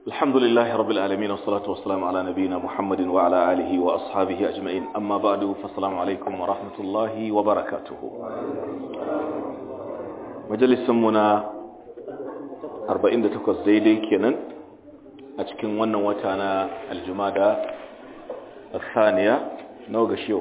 الحمد لله رب العالمين والصلاة والسلام على نبينا محمد وعلى آله وأصحابه أجمعين أما بعد فالسلام عليكم ورحمة الله وبركاته مجلس منا أربعين دتكوز زيدي كنن أتكن ون وتانا الجمادة الثانية نوغشيو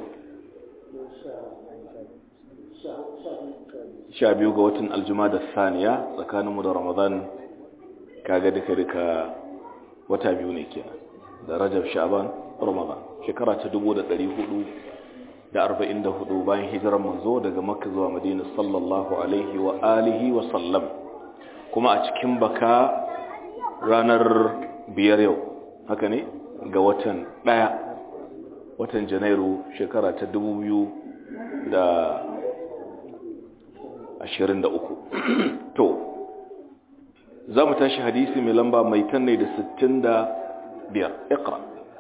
sha biyu ga watan aljumada saniya tsakaninmu da ramadan kaga duka duka wata biyu ne kenan da rajab sha'ban ramadan shekara ta 1444 bayan hijirar manzo daga makka zuwa madina sallallahu alaihi wa alihi wa sallam kuma a cikin baka ranar biyar yau haka ne ga watan daya watan janairu shekara ta 2000 da ashirin da uku to za mu tashi hadisi mai lamba mai tanne da sittin da biyar ikra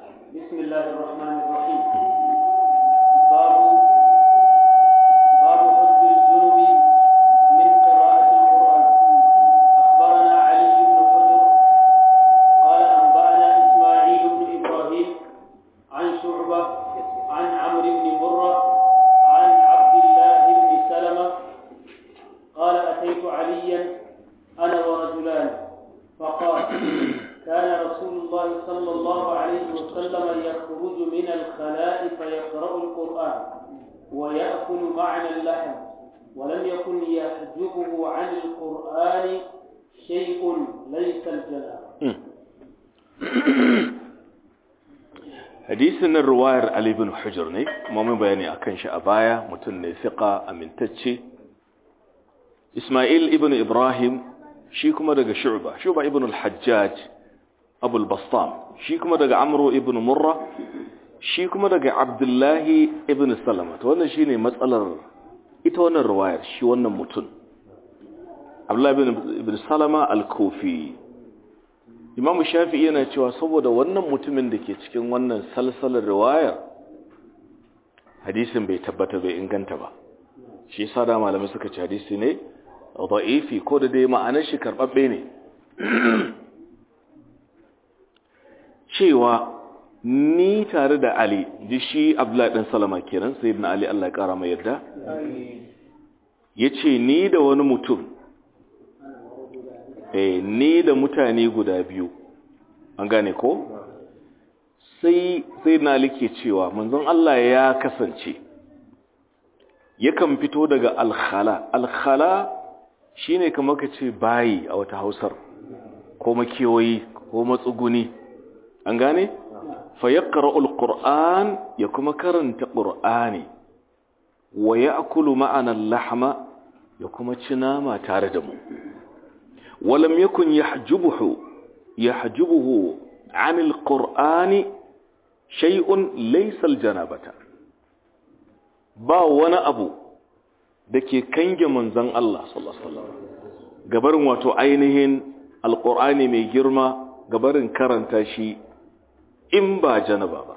babu babu hujjul junubi min qira'ati alquran akhbarana ali ibn hujr qala anba'ana isma'il ibn ibrahim an shu'bah an amr ibn murrah عن عبد الله بن سلمه قال أتيت عليا أنا ورجلان فقال كان رسول الله صلى الله عليه وسلم يخرج من الخلاء فيقرأ القرآن ويأكل معنا اللحم ولم يكن يحجبه عن القرآن شيء ليس الجناب hadisin nan ruwayar Ali bin Hujr ne kuma mun bayani akan shi a baya mutum ne fiqa amintacce Ismail ibn Ibrahim shi kuma daga Shu'ba Shu'ba ibn al-Hajjaj Abu al-Bastam shi kuma daga Amr ibn Murra shi kuma daga Abdullah ibn Salama to wannan shine matsalar ita wannan riwayar shi wannan mutum Abdullah ibn ibn Salama al-Kufi Imam Shafi'i yana cewa saboda wannan mutumin da ke cikin wannan salsalar riwayar hadisin bai tabbata bai inganta ba shi yasa da malamai suka ci hadisi ne da'ifi ko da dai ma'anar shi karɓaɓɓe ne cewa ni tare da Ali ji shi Abdullahi ɗan Salama kenan sai ibn Ali Allah ya ƙara mai yarda ya ce ni da wani mutum eh ni da mutane guda biyu an gane ko sai sai na Ali ke cewa manzon Allah ya kasance yakan fito daga alkhala alkhala shine kamar ka ce bayi a wata hausar ko makiyoyi ko matsuguni an gane fa yaqra'u alquran ya kuma karanta qur'ani wa ya'kulu ma'ana al-lahma ya kuma ci nama tare da mu walam yakun yahjubuhu yahjubuhu 'an alqur'ani shay'un laysa aljanabata ba wani abu da ke kange manzan Allah sallallahu gabarin wato ainihin alƙur'ani mai girma gabarin karanta shi in ba janaba ba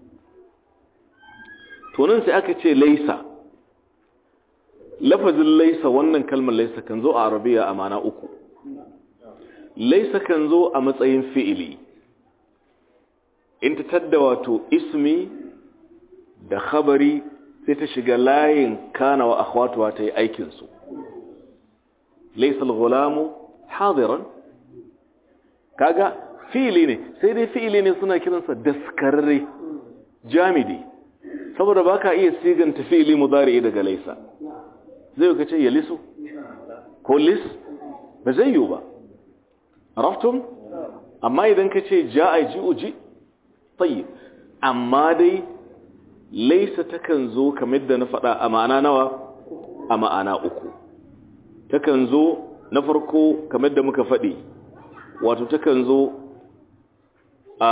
tunan sai aka ce laisa lafazin laisa wannan kalmar laisa kan zo a arabiya a mana uku laisa kan zo a matsayin fi'ili in ta tadda wato ismi da khabari sai ta shiga layin kana wa akhwatuwa ta yi aikinsu laisal gulamu hadiran kaga fi'ili ne sai dai fi'ili ne suna kiransa daskararre jamidi saboda baka iya siganta fi'ili mudari daga laisa zai ka ce ya lisu ko lis ba zai yiwu ba araftum amma idan ka ce ja'a ji'uji tayyib amma dai laisa takan zo kamar da na faɗa a ma'ana nawa a ma'ana uku takan zo na farko kamar da muka faɗi wato takan zo a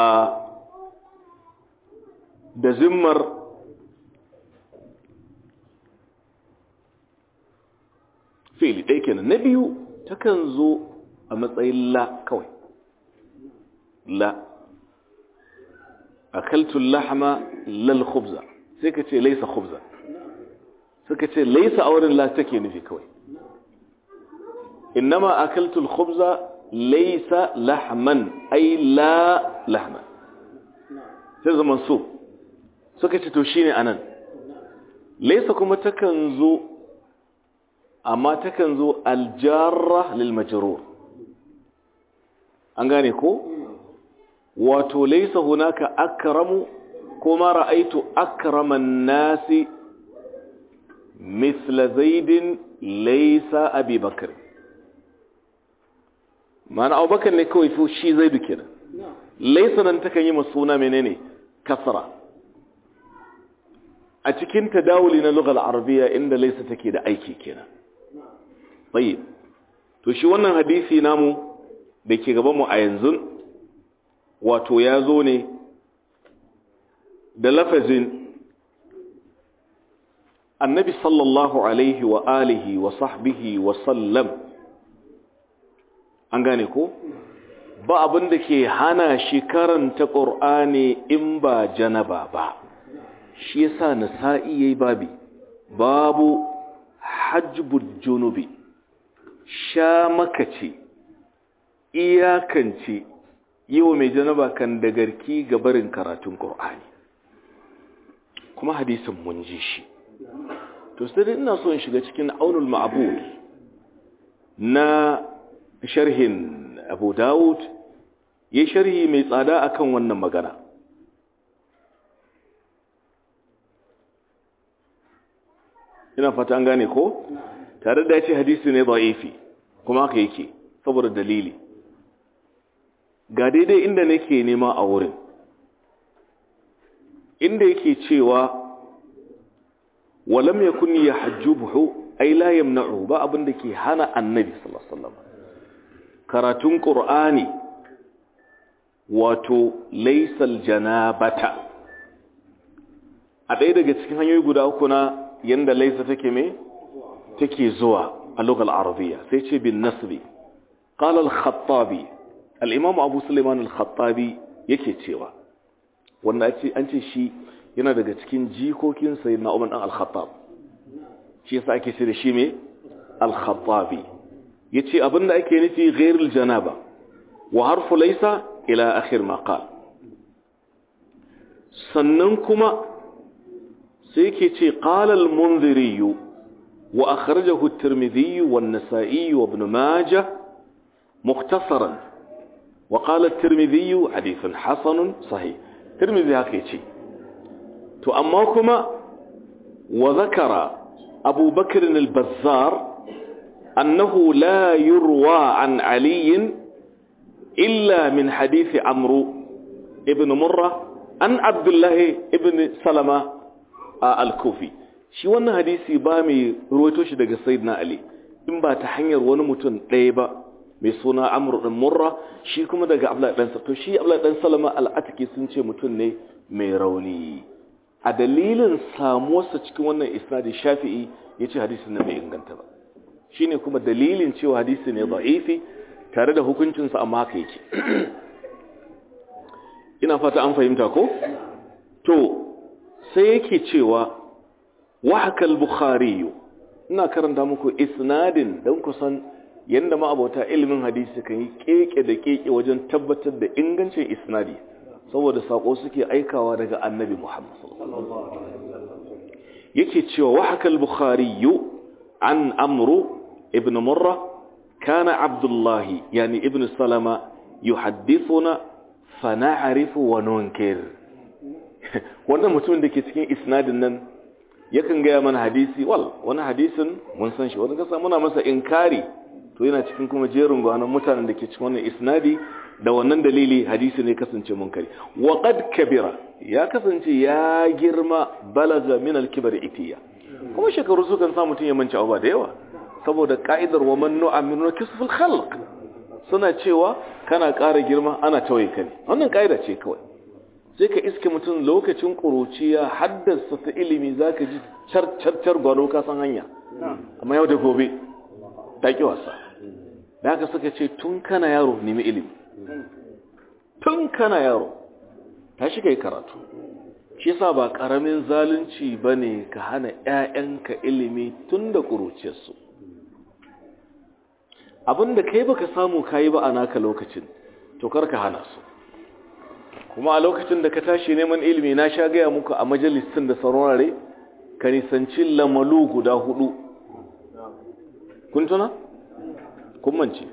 da zimmar fili ɗaya kenan na biyu takan zo a matsayin la kawai la akaltul lahma lal khubza sai ka ce laisa khubza suka ce laisa auren la take nufi kawai innama akaltul khubza laisa lahman ai la lahman sai zaman so suka ce to shine anan laisa kuma takan zo amma takan zo aljarra lil majrur an gane ko wato laisa hunaka akramu kuma ra'aitu akraman nasi misla zaidin laisa abi bakr ma'ana abubakar ne kawai fi shi zaidu kenan laisa nan takan yi masuna menene kasra a cikin tadawuli na lugal arabiya inda laisa take da aiki kenan tayyib to shi wannan hadisi namu da ke gaban mu a yanzu wato ya zo ne da lafazin annabi sallallahu alaihi wa alihi wa sahbihi wa sallam an gane ko ba abin da ke hana shi karanta ƙur'ani in ba janaba ba shi yasa nasa'i yayi babi babu hajjbul junubi sha makace iyakance yi wa mai janaba kan da garki ga barin karatun ƙur'ani kuma hadisin mun ji shi to sai dai ina so in shiga cikin aunul ma'bud na sharhin abu dawud ya sharhi mai tsada akan wannan magana ina fata an gane ko tare da ya ce hadisi ne da'ifi kuma haka yake saboda dalili ga daidai inda nake nema a wurin inda yake cewa walam yakun yahjubuhu ay la yamna'u ba abin da ke hana annabi sallallahu alaihi wasallam karatun qur'ani wato laysal janabata a ɗaya daga cikin hanyoyi guda uku na yanda laysa take me take zuwa a lugal arabiyya sai ce bin nasbi qala al-khattabi al-imam abu sulaiman al-khattabi yake cewa wanda an ce shi yana daga cikin jikokin sayyidina umar dan al-khattab shi yasa ake ce da shi me al-khattabi yace abinda ake nufi ghairul janaba wa harfu laysa ila akhir ma qala sannan kuma sai yake ce qala al-munziri wa akhrajahu at-tirmidhi wa an-nasa'i wa ibn majah mukhtasaran wa qala at-tirmidhi hadithun hasan sahih tirmidhi haka yace to amma kuma wa zakara abu bakr al-bazzar annahu la yurwa an ali illa min hadith amru ibn murra an abdullah ibn salama al-kufi shi wannan hadisi ba mai ruwaito shi daga sayyidina ali in ba ta hanyar wani mutum ɗaya ba mai suna amru ɗin murra shi kuma daga abdullahi ɗansa to shi abdullahi ɗan salama al'atiki sun ce mutum ne mai rauni a dalilin samuwarsa cikin wannan isnadi shafi'i ya ce hadisi na mai inganta ba shi ne kuma dalilin cewa hadisi ne za'ifi tare da hukuncinsa amma haka yake ina fata an fahimta ko to sai yake cewa وحكى البخاري ina karanta muku isnadin don kusan yadda ma'abota ilimin hadisi kan yi keke da keke wajen tabbatar da ingancin isnadi saboda sako suke aikawa daga annabi Muhammad yake cewa wahaka al-bukhari an amru ibn murra kana abdullah yani ibn salama yuhaddithuna fa na'rifu wa nunkir wannan mutumin da ke cikin isnadin nan yakan gaya mana hadisi wal wani hadisin mun san shi wani kasa muna masa inkari to yana cikin kuma jerin gwanon mutanen da ke cikin wannan isnadi da wannan dalili hadisi ne kasance munkari wa qad kabira ya kasance ya girma balaga min al-kibar itiya kuma shekaru su kan sa mutun ya manci abuwa da yawa saboda ka'idar wa man nu'aminu kisful khalq suna cewa kana ƙara girma ana tawaye ka ne wannan ka'ida ce kawai sai ka iske mutum lokacin ƙuruciya haddasa ta ilimi za ka ji carcar gwano kasan hanya amma yau da gobe ta ƙi wasa da haka suka ce tun kana yaro nemi ilimi tun kana yaro ta shi yi karatu shi sa ba ƙaramin zalunci ba ne ka hana ‘ya'yanka ilimi tun da ƙuruciyarsu abinda kai baka samu kayi ba a naka lokacin to karka hana su kuma a lokacin da ka tashi neman ilimi na sha gaya muku a majalisin da saurare ka nisanci lamalu guda hudu kun tuna? kun mance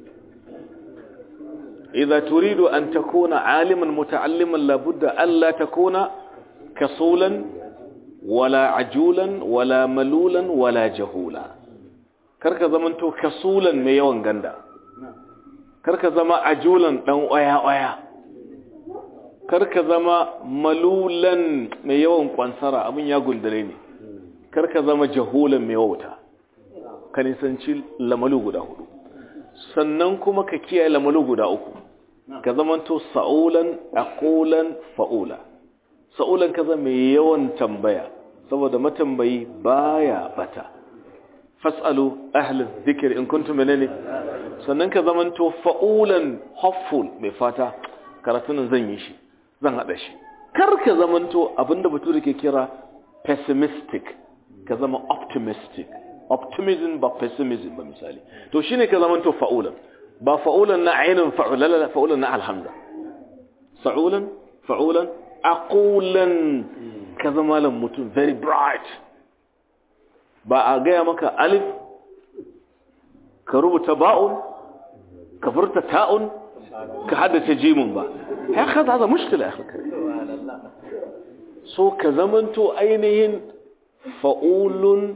idza turidu an takuna aliman muta'alliman labudda alla takuna kasulan wala ajulan wala malulan wala jahula karka zamanto kasulan mai yawan ganda karka zama ajulan dan oya-oya karka zama malulan mai yawan kwansara abin ya gundare ne karka zama jahulan mai wauta ka nisanci lamalu guda hudu sannan kuma ka kiyaye lamalu guda uku ka zamanto sa'ulan aqulan fa'ula sa'ulan ka zama mai yawan tambaya saboda matambayi baya bata fas'alu ahli dhikr in kuntum menene sannan ka zamanto fa'ulan hopeful mai fata karatun zan yi shi zan hada shi kar ka zamanto abinda bature ke kira pessimistic ka zama optimistic optimism ba pessimism ba misali to shine ka zamanto fa'ulan ba fa'ulan na ainin fa'ulan la fa'ulan na alhamda sa'ulan fa'ulan aqulan ka zama lan mutum very bright ba a gaya maka alif ka rubuta ba'un ka furta ta'un ka haddace jimin ba ya kaza za mushkila ya so ka zamanto ainihin fa'ulun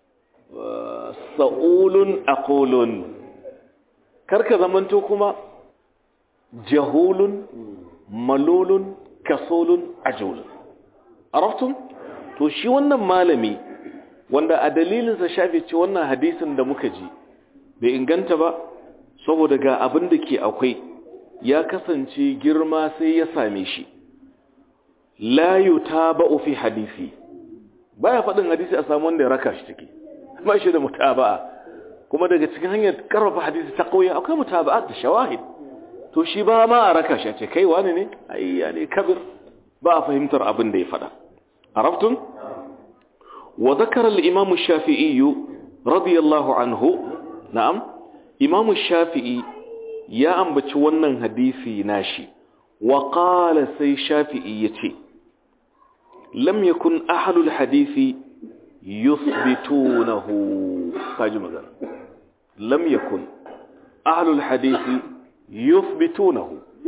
sa'ulun aqulun kar ka zamanto kuma jahulun malulun kasolun ajulun araftum to shi wannan malami wanda a dalilinsa shafi ce wannan hadisin da muka ji bai inganta ba saboda ga abin da ke akwai ya kasance girma sai ya same shi la yutaba'u fi hadisi baya faɗin hadisi a samu wanda ya raka shi take ba shi da mutaba'a kuma daga cikin hanyar karfafa hadisi ta kauye akwai mutaba'a da shawahid to shi ba ma a raka shi ce kai wani ne ai ya ne kabir ba a fahimtar abin da ya faɗa عرفتم وذكر الإمام الشافعي رضي الله عنه نعم إمام الشافعي يا أنبت ونن حديثي ناشي وقال سي شافعي يتي لم يكن أهل الحديث يثبتونه تاج مثلا لم يكن أهل الحديث يثبتونه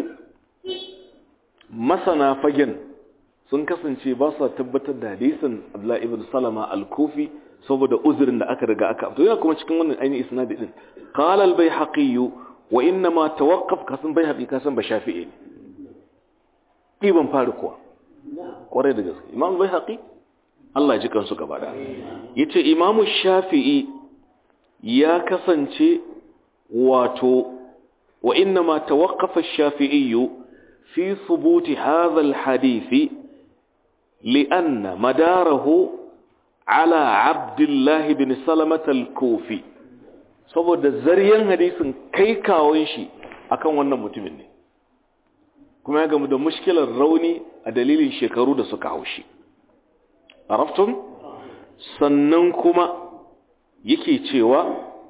مثلا فجن sun kasance ba sa tabbatar da hadisin Abdullah ibn Salama al-Kufi saboda uzurin da aka riga aka to yana kuma cikin wannan ainihin isnadi din qala al-Baihaqi wa inna ma tawaqqaf kasan Baihaqi kasan ba Shafi'i ibn fari kuwa kware da gaske Imam Baihaqi Allah ji kansu gaba da yace Imam Shafi'i ya kasance wato wa inna ma tawaqqafa ash-Shafi'i fi thubuti hadha al-hadith لأن مداره على عبد الله بن سلمة الكوفي saboda zariyan hadisin kai kawon shi akan wannan mutumin ne kuma ya gamu da mushkilar rauni a dalilin shekaru da suka haushi araftum sannan kuma yake cewa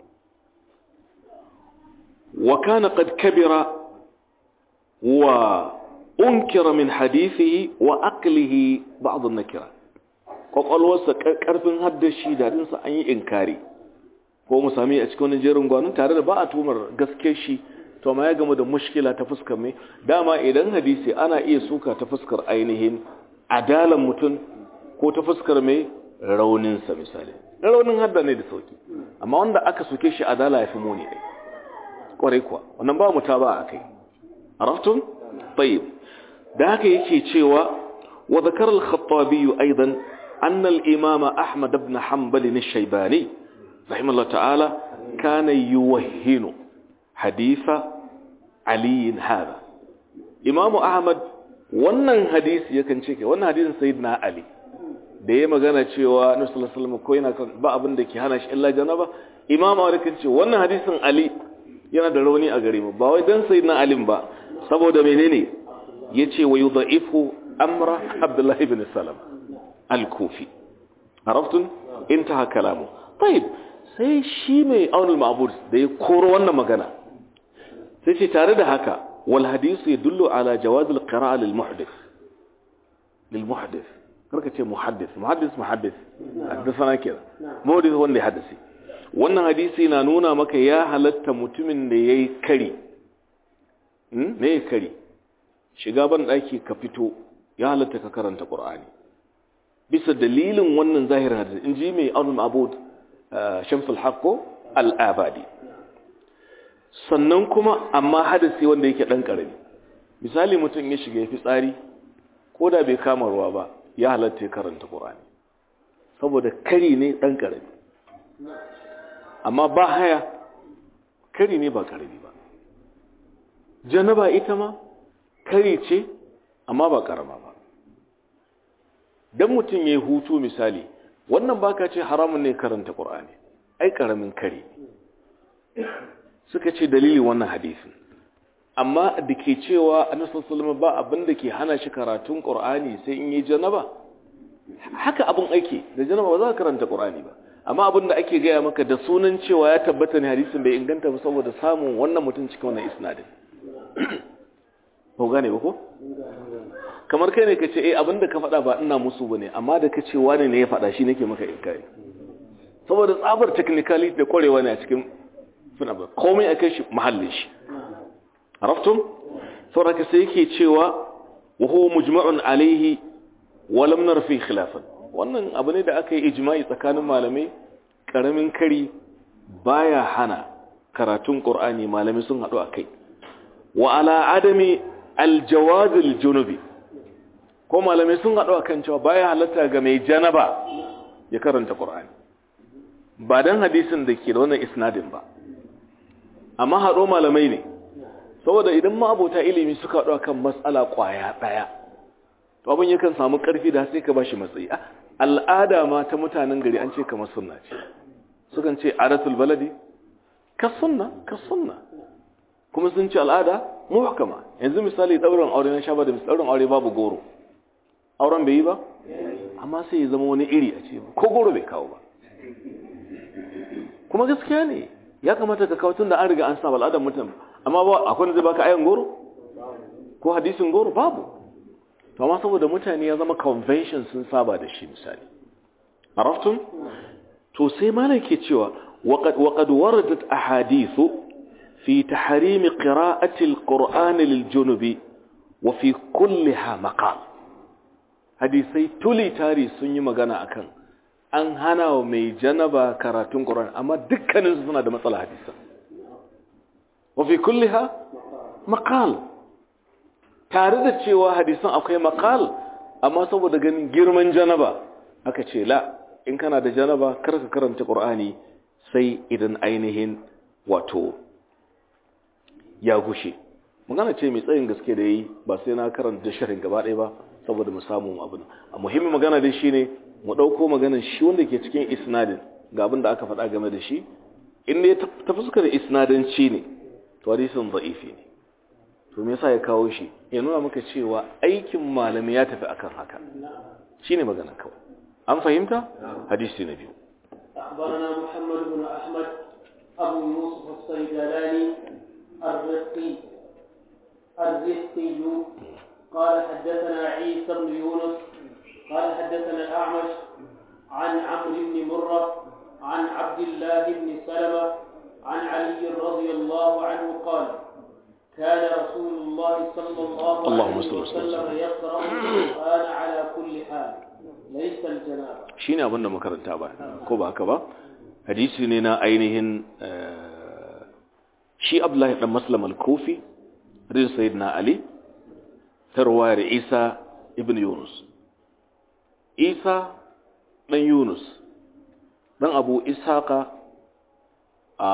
wa kana qad kabira wa unkira min hadithihi wa aqlihi ba'd an-nakira kwakwalwarsa karfin haddashi da dinsa an yi inkari ko mu sami a cikin wani jerin gwanin tare da ba a tumar gaske shi to ma ya gama da mushkila ta fuskar mai dama idan hadisi ana iya suka ta fuskar ainihin adalan mutum ko ta fuskar mai rauninsa misali raunin hadda ne da sauki amma wanda aka suke shi adala ya fi muni ne kwarai kuwa wannan ba mu ta ba a kai araftun tayyib da haka yake cewa wa zakar al-khattabi aidan anna al-imam ahmad ibn hanbal al-shaybani rahimahullah ta'ala kana yuwahhinu haditha ali hada imam ahmad wannan hadisi yakan ce ke wannan hadisin sayyidina ali da ya magana cewa annabi sallallahu alaihi wasallam ko yana ba abin da ke hana shi illa janaba imam ahmad kan ce wannan hadisin ali yana da rauni a gare mu ba wai dan sayyidina ali ba saboda menene yace wa yudha'ifu amra abdullah ibn salam al-kufi عرفتم انتهى كلامه طيب sai shi mai aunul ma'bud da ya koro wannan magana sai ce tare da haka wal hadisu yadullu ala jawaz al qira'a lil muhdith lil muhdith karka ce muhaddith muhaddith muhaddith haddathana kira muhdith wanda ya haddasi wannan hadisi na nuna maka ya halatta mutumin da yayi kari hmm me kari shiga ban daki ka fito ya halatta ka karanta qur'ani bisa dalilin wannan zahirin hadisi inji mai aunul ma'bud shamsul haqqo al-abadi sannan kuma amma hadisi wanda yake dan karami misali mutum ya shiga yafi tsari ko da bai kama ruwa ba ya halatta karanta qur'ani saboda kari ne dan karami amma ba haya kari ne ba karami ba janaba ita ma kari ce amma ba karama ba dan mutum yayi hutu misali wannan baka ce haramun ne karanta qur'ani ai karamin kari suka ce dalili wannan hadisin amma da ke cewa annabi sallallahu ba abin da ke hana shi karatun qur'ani sai in yi janaba haka abin ake da janaba ba za ka karanta qur'ani ba amma abin da ake gaya maka da sunan cewa ya tabbata ne hadisin bai inganta ba saboda samun wannan mutum cikin wannan isnadin ko gane ba ko kamar kai ne ka ce eh abin da ka faɗa ba ina musu bane amma da ka ce wani ne ya faɗa shi nake maka inkari saboda tsabar technicality da kwarewa ne a cikin suna ba komai a kai shi mahallin shi عرفتم saboda sai yake cewa wa huwa mujma'un alaihi wa lam nar fi khilafan wannan abu ne da aka yi ijma'i tsakanin malamai karamin kari baya hana karatun qur'ani malamai sun hadu akai wa ala adami aljawaz aljunubi ko malamai sun hadu akan cewa baya halatta ga mai janaba ya karanta qur'ani ba dan hadisin da ke da wannan isnadin ba amma hado malamai ne saboda idan ma abota ilimi suka haɗu kan matsala ƙwaya ɗaya to abin yakan samu ƙarfi da sai ka ba shi matsayi al'ada ma ta mutanen gari an ce kamar sunna ce sukan ce adatul baladi ka sunna ka sunna kuma sun ce al'ada muhkama yanzu misali ɗaurin aure na shaba da ɗaurin aure babu goro auren bai yi ba amma sai ya zama wani iri a ce ko goro bai kawo ba kuma gaskiya ne ya kamata ka kawo tun da an riga an sa al'adar mutum amma ba akwai da zai baka ayan goro ko hadisin goro babu to amma saboda mutane ya zama convention sun saba da shi misali araftum to sai malai ke cewa waqad waqad waradat ahadithu fi tahrim qira'ati alquran liljunubi wa fi kulliha maqal hadisai tuli tari sun yi magana akan an hana wa mai janaba karatun qur'ani amma dukkaninsu suna da matsala hadisan wafi kulliha maqal tare da cewa hadisan akwai maqal amma saboda ganin girman janaba aka ce la in kana da janaba kar ka karanta qur'ani sai idan ainihin wato ya gushe magana ce mai tsayin gaske da yi ba sai na karanta sharhin gaba ɗaya ba saboda mu samu abin a muhimmin magana dai shine mu ɗauko maganar shi wanda ke cikin isnadin ga abin da aka faɗa game da shi in ne ta fuskar isnadanci ne to hadisin da'ifi ne to me yasa ya kawo shi ya nuna maka cewa aikin malami ya tafi akan haka shine magana kawai an fahimta hadisi na biyu أخبرنا محمد بن أحمد أبو يوسف الصيدلاني الرقي الرقي قال حدثنا عيسى بن يونس قال حدثنا الأعمش عن عمرو بن مرة عن عبد الله بن سلمة عن علي رضي الله عنه قال كان رسول الله صلى الله اللهم عليه صل وسلم. وسلم يقرأ القرآن على كل حال ليس الجنابة shine abin da makaranta ba ko ba haka ba hadisi ne na ainihin eh, shi Abdullahi dan Maslam al-Kufi rin sayyidina Ali ta ruwayar Isa ibn Yunus Isa dan Yunus dan Abu Ishaqa a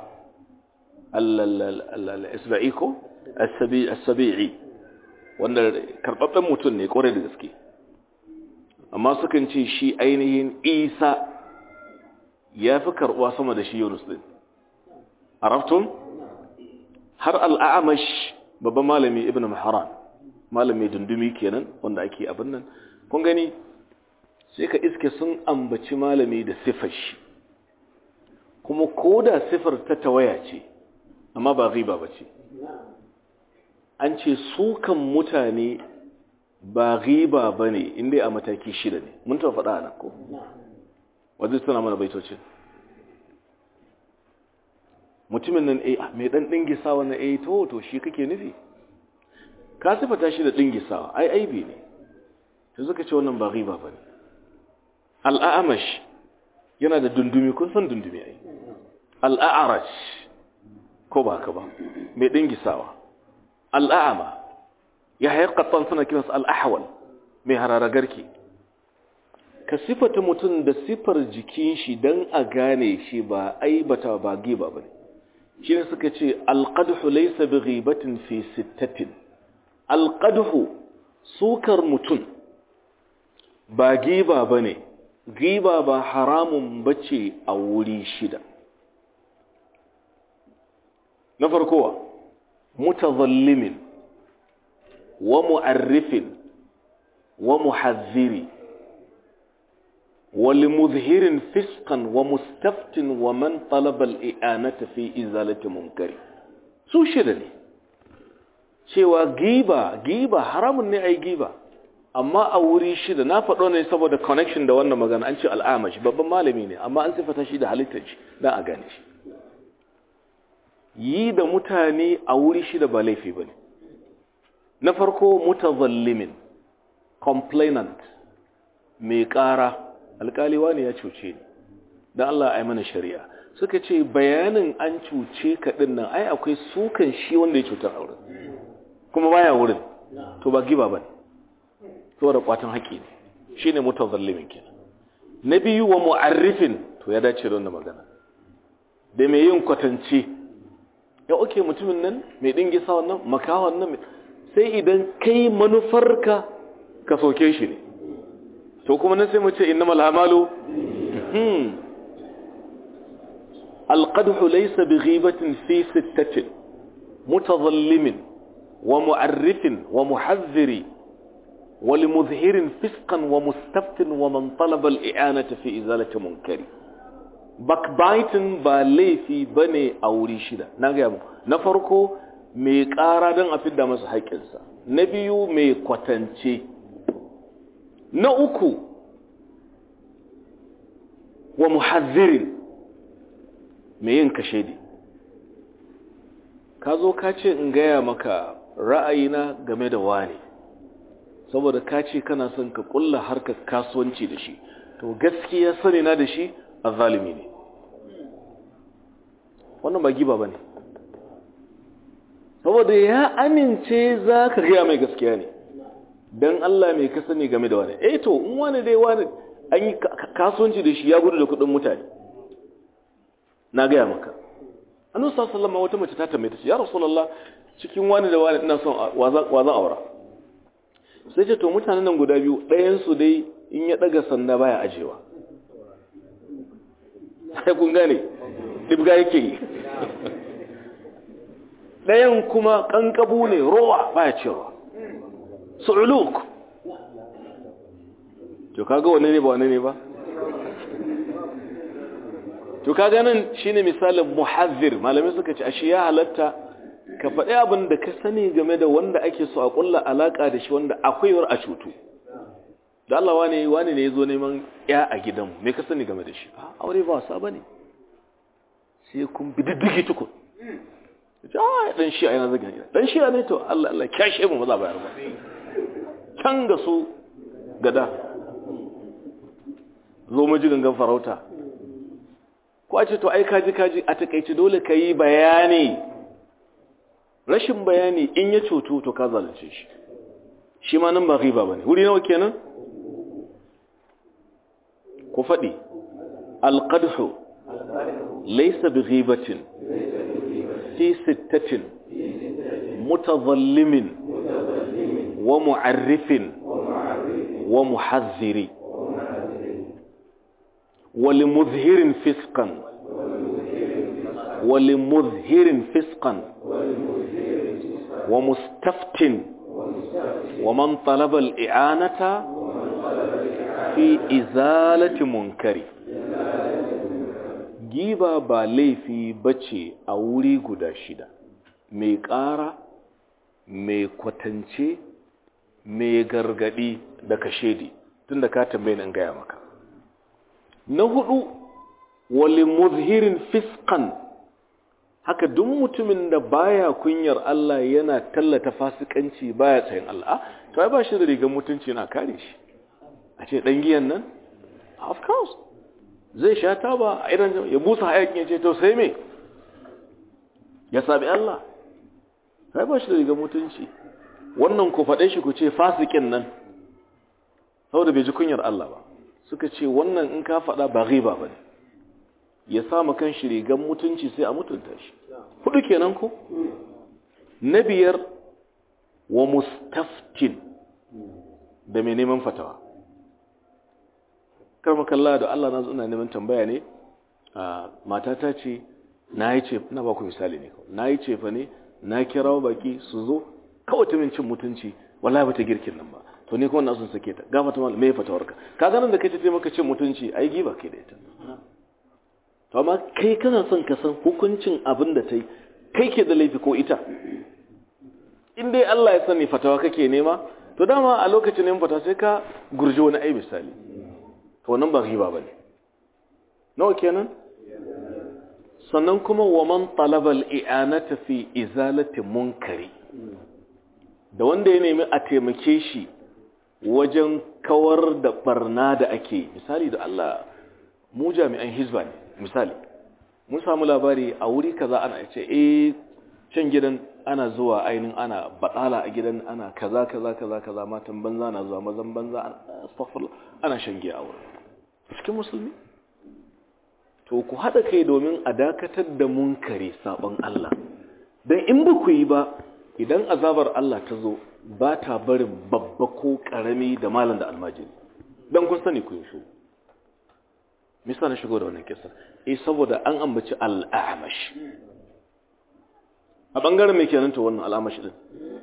al-Isba'i ko as-Sabi'i wanda karbabben mutum ne kore da gaske amma sukan ce shi ainihin isa ya fi karɓuwa sama da shi yunus ɗin araftun har al'amash babban malami ibn maharan malami dundumi kenan wanda ake abin nan kun gani sai ka iske sun ambaci malami da siffar shi kuma ko da sifar ta tawaya ce amma ba riba ba ce an ce sukan mutane ba riba ba ne inda a mataki shida ne mun taɓa faɗa a nan ko wadda suna mana baitocin mutumin nan a mai ɗan ɗingisawa na a to to shi kake nufi ka sifata shi da ɗingisawa ai aibi ne ta suka ce wannan ba riba ba ne al'amash yana da dundumi kun san dundumi ai al'arash ko ba ka ba mai ɗingisawa al'ama ya haikatan suna kiransa al'ahawal mai hararagarki ka sifata mutum da sifar jikin shi don a gane shi ba aibata ba giba ba ne shi ne suka ce alƙadhu laisa bi ghibatin fi sittatin alƙadhu sukar mutum ba giba ba ne giba ba haramun bace a wuri shida na farkowa mutazallimin wa mu'arrifin wa muhazziri wa limuzhirin fiskan wa mustaftin wa man talaba al'i'anata fi izalati munkari su shida ne cewa giba giba haramun ne ai giba amma a wuri shida na faɗo ne saboda connection da wannan magana an ce al'amashi babban malami ne amma an sifata shi da halittar shi don a gane shi yi da mutane a wuri shida ba laifi ba ne na farko mutazallimin complainant mai ƙara alƙaliwa ne ya cuce ni don Allah ai mana shari'a suka ce bayanin an cuce ka ɗin nan ai akwai sukan shi wanda ya cutar auren kuma baya wurin to ba giba ba ne saboda kwatan haƙi ne shi ne mutazallimin kenan na biyu wa mu'arrifin to ya dace da wannan magana da mai yin kwatance ya oke mutumin nan mai dingisa wannan makawan nan sai idan kai manufarka ka soke shi ne to kuma nan sai mu ce innamal amalu alqadhu laysa bighibatin fi sittatin mutazallimin wa mu'arrifin wa muhazziri ولمظهر فسقا ومستفت ومن طلب الإعانة في إزالة منكر backbiting ba laifi bane a wuri shida na gaya mu na farko mai ƙara don a fidda masa haƙƙinsa na biyu mai kwatance na uku wa muhazzirin mai yin kashedi ka zo ka ce in gaya maka ra'ayina game da wani saboda ka ce kana son ka kulla harkar kasuwanci da shi to gaskiya sani na da shi a zalimi ne wannan ba giba ba ne saboda ya amince za ka gaya mai gaskiya ne don Allah mai ka sani game da wani eh to in wani dai wani an yi kasuwanci da shi ya gudu da kudin mutane na gaya maka annabi sallallahu alaihi wata mace ta tambaye ta ce ya rasulullah cikin wani da wani ina son wa zan aura sai ce to mutanen nan guda biyu ɗayansu dai in ya ɗaga sanda baya ajewa sai kun gane ɗibga yake yi ɗayan kuma ƙanƙabu ne rowa baya cewa su'uluk to kaga wane ne ba wane ne ba to kaga nan shine misalin muhazzir malamai suka ce ashe ya halatta ka faɗi abin da ka sani game da wanda ake so a ƙulla alaƙa da shi wanda akwai war a cutu da Allah wane wane ne ya zo neman ya a gidanmu me ka sani game da shi a aure ba wasa ba ne sai kun bi diddigi tukun a dan shi a yana zaga gida dan shi a ne to Allah Allah kyashe mu maza bayar ba can ga su gada zo mu ji gangan farauta ko a ce to ai kaji kaji a takaice dole ka yi bayani rashin bayani in ya cutu to ka zalunce shi shi ma nan ba riba bane wuri nawa kenan ku faɗi alqadhu laysa bighibatin fi sittatin mutazallimin wa mu'arrifin wa muhazziri ولمظهر فسقا ولمظهر فسقا ومستفت ومن طلب الإعانة في إزالة منكر giba ba laifi bace a wuri guda shida mai ƙara mai kwatance mai gargadi da kashedi tunda ka tambaye nan gaya maka na hudu wali muzhirin fiskan haka duk mutumin da baya kunyar Allah yana tallata fasikanci baya tsayin Allah to ai ba shi da rigar mutunci na kare shi a ce dan giyan nan of course zai sha taba a irin ya busa hayakin ya ce to sai me ya sabi Allah ai ba shi da rigar mutunci wannan ku faɗe shi ku ce fasikin nan saboda bai ji kunyar Allah ba suka ce wannan in ka faɗa ba riba ba ne ya samu kan shi rigar mutunci sai a mutunta shi hudu kenan ko na biyar wa mustaftin da mai neman fatawa karma kalla da Allah na ina neman tambaya ne matata ce na yi ce na ba ku misali ne na yi ce fa ne na kirawo baki su zo kawai ta min cin mutunci wallahi ba ta girkin nan ba to ne kuma na sun sake ta gafa ta me fatawarka ka ganin da kai ta maka cin mutunci ai giba kai da ita to amma kai kana son ka san hukuncin abin da ta yi kai ke da laifi ko ita in dai Allah ya sani fatawa kake nema to dama a lokacin neman fatawa sai ka gurji wani ai misali to wannan ba riba bane nawa kenan sannan kuma wa man talaba al-i'anata fi izalati munkari da wanda ya nemi a taimake shi wajen kawar da barna da ake misali da Allah mu jami'an hizba ne misali mun samu labari a wuri kaza ana ce eh can gidan ana zuwa ainin ana batsala a gidan ana kaza kaza kaza kaza matan banza na zuwa mazan banza astaghfirullah ana shan giya a wurin cikin musulmi to ku hada kai domin a dakatar da munkari sabon Allah dan in ba ku yi ba idan azabar Allah ta zo ba ta barin babba ko karami da malam da almajiri dan kun sani ku yi shi misa na shigo da wannan kisa eh saboda an ambaci al'amash a bangaren mai kenan to wannan al'amash din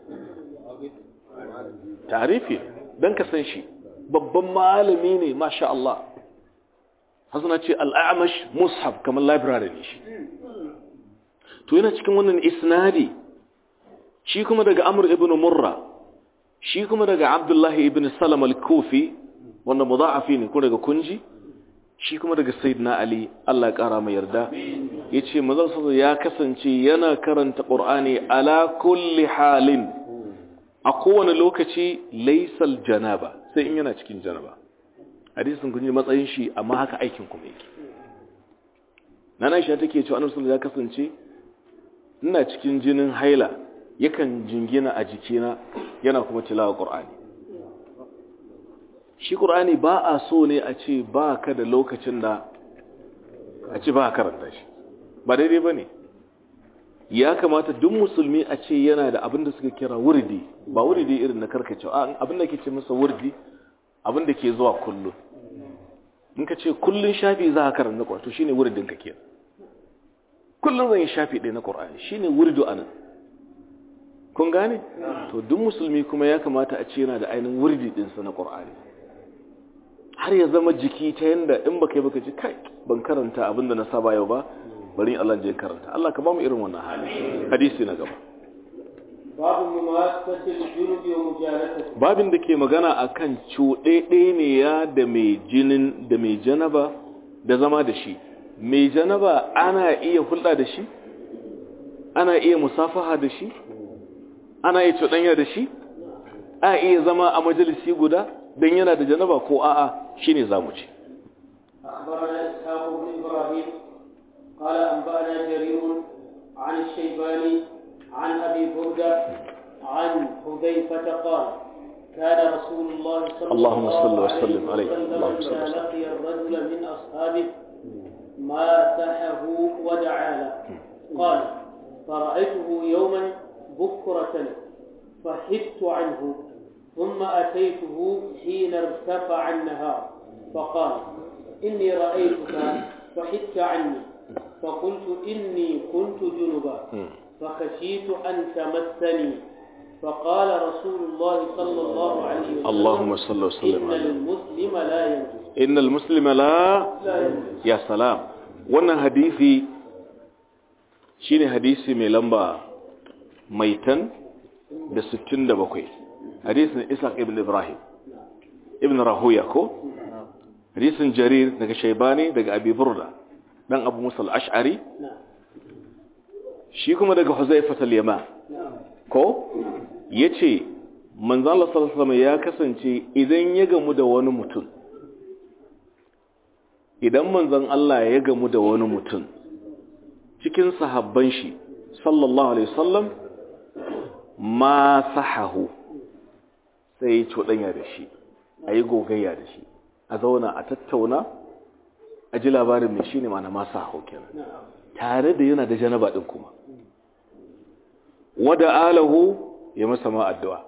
tarifi dan ka san shi babban malami ne masha Allah hasana ce al'amash mushaf kamar library ne shi to yana cikin wannan isnadi shi kuma daga amr ibn murra shi kuma daga abdullahi ibn salam al-kufi wanda mudha'afi ne ko daga kunji shi kuma daga sayyidina ali Allah ya kara mai yarda yace manzon sallallahu ya kasance yana karanta qur'ani ala kulli halin a kowane lokaci laysal janaba sai in yana cikin janaba hadisin kun ji matsayin shi amma haka aikin kuma yake nana Aisha take cewa annabi sallallahu ya kasance ina cikin jinin haila yakan jingina a jikina yana kuma tilawa qur'ani shi ƙur'ani ba a so ne a ce ba ka da lokacin da a ce ba a karanta shi ba daidai ba ne ya kamata duk musulmi a ce yana da abin da suka kira wurdi ba wurdi irin na karkacewa abin da ke ce masa wurdi abin da ke zuwa kullum in ka ce kullum shafi za a karanta ƙwa to shine wurdin ka ke kullum zan yi shafi ɗaya na ƙur'ani shine wurdu a nan kun gane to duk musulmi kuma ya kamata a ce yana da ainihin wurdi ɗinsa na ƙur'ani har ya zama jiki ta yanda in baka yi baka ji kai ban karanta abinda na saba yau ba bari Allah je karanta Allah ka ba mu irin wannan hali hadisi na gaba babu muwassatil junubi wa mujalatati babin da ke magana akan cuɗe ne ya da mai jinin da mai janaba da zama da shi mai janaba ana iya hulɗa da shi ana iya musafaha da shi ana iya cuɗanya da shi a iya zama a majalisi guda don yana da janaba ko a'a shine zamu ce أخبرنا إسحاق بن إبراهيم قال أنبأنا جرير عن الشيباني عن أبي بردة عن حذيفة قال كان رسول الله صلى اللهم الله صل عليه وسلم عليه. وسلم اللهم صل إذا وسلم. لقي الرجل من أصحابه ماسحه ودعا له قال فرأيته يوما بكرة فحدت عنه ثم أتيته حين ارتفع النهار فقال إني رأيتك فحدت عني فقلت إني كنت جنبا فخشيت أن تمسني فقال رسول الله صلى الله عليه وسلم اللهم صل وسلم إن عليه المسلم لا ينجس innal muslima la لا ينجس ya salam wannan hadisi shine hadisi mai lamba maitan da 67 hadisin Isa ibn Ibrahim ibn Rahuya ko hadisin Jarir daga Shaybani daga Abi Burda dan Abu Musa al-Ash'ari shi kuma daga Huzaifah al-Yaman ko yace manzo Allah sallallahu alaihi wasallam ya kasance idan ya gamu da wani mutum idan manzon Allah ya gamu da wani mutum cikin sahabban shi sallallahu alaihi wasallam ma sahahu sai ya cuɗanya da shi a yi gogayya da shi a zauna a tattauna a ji labarin mai shi ne ma na ma sahahu kenan tare da yana da janaba ɗin kuma wada alahu ya masa ma addu'a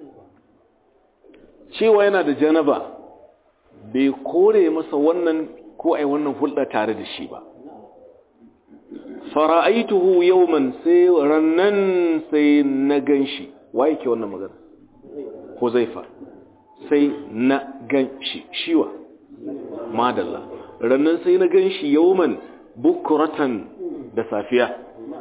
cewa yana da janaba bai kore masa wannan ko ai wannan hulɗa tare da shi ba fara'aituhu yawman sai rannan sai na ganshi waye ke wannan magana Huzaifa sai na ganshi shiwa madalla rannan sai na ganshi yawman bukuratan da safiya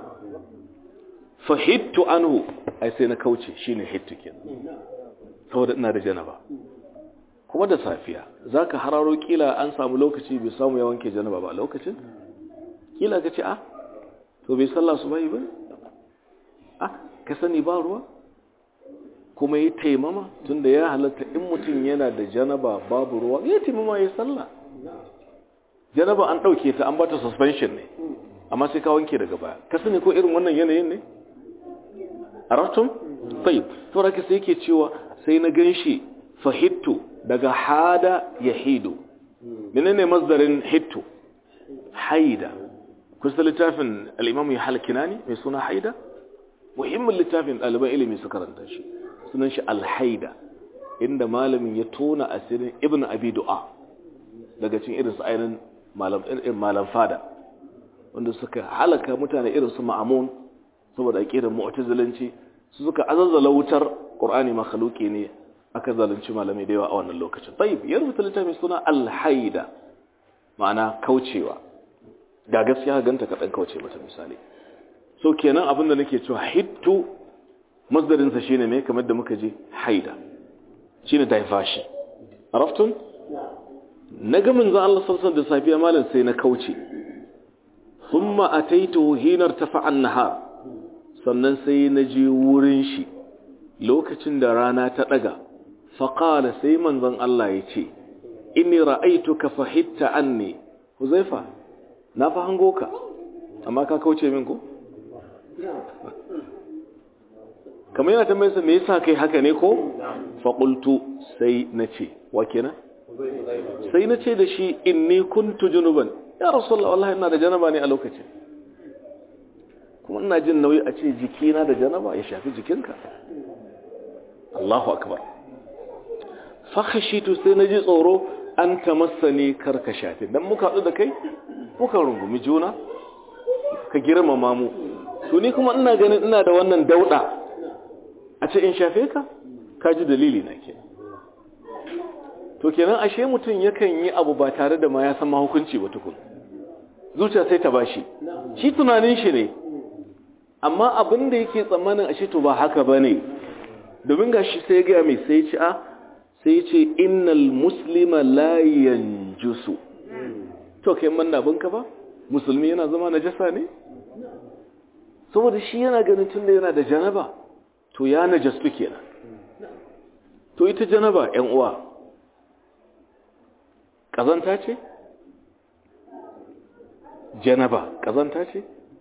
fahittu anhu ai sai na kauce shine hittu kenan saboda ina da janaba kuma da safiya zaka hararo kila an samu lokaci bai samu ya wanke janaba ba lokacin kila ka ce a to bai sallah su bai ba ah ka sani ba ruwa kuma yi taimama tunda ya halatta in mutum yana da janaba babu ruwa ya taimama ya sallah janaba an ɗauke ta an ba ta suspension ne amma sai ka wanke daga baya ka sani ko irin wannan yanayin ne a ratun? tayyib to raka sai yake cewa sai na gan shi fahittu daga hada ya hidu menene masdarin hittu haida kusa littafin al'imamu ya halkina ne mai suna haida muhimmin littafin ɗaliban ilimi su karanta shi sunan shi alhaida inda malamin ya tona asirin ibn abi du'a daga cin irin su ainihin malam fada wanda suka halaka mutane irin su ma'amun saboda aƙirar mu'tazilanci su suka azazzala wutar ƙur'ani makhluki ne aka zalunci malamai da yawa a wannan lokacin tayyib ya rubuta littafin suna alhaida ma'ana kaucewa ga gaskiya ganta ka dan kauce mata misali so kenan abinda nake cewa hittu masdarin sa shine me kamar da muka ji haida shine diversion araftun naga manzo Allah sallallahu alaihi da safiya malam sai na kauce thumma ataitu hinar tafa an-nahar sannan sai na je wurin shi lokacin da rana ta daga faqala sai manzon Allah ya ce inni ra'aytuka fahitta anni huzaifa na fa hango ka amma ka kauce min ko kamar yana tambayar sa me yasa kai haka ne ko fa qultu sai nace wa kenan sai nace da shi inni kuntu junuban ya rasulullah wallahi ina da janaba ne a lokacin kuma ina jin nauyi a ce jikina da janaba ya shafi jikinka Allahu akbar fa khashitu sai naji tsoro an tamassani karka shafi dan muka hadu da kai muka rungumi juna ka girmama mu to ni kuma ina ganin ina da wannan dauda a ce in shafe ka ka ji dalili na ke to kenan ashe mutum yakan yi abu ba tare da ma ya san mahukunci ba tukun zuciya sai ta bashi shi tunanin shi ne amma abin da yake tsammanin ashe to ba haka ba ne domin ga shi sai gaya mai sai ci a sai ce innal muslima la yanjusu to kai manna binka ba musulmi yana zama najasa ne saboda shi yana ganin tunda yana da janaba to ya najastu kenan to ita janaba ƴan uwa kazanta ce janaba kazanta ce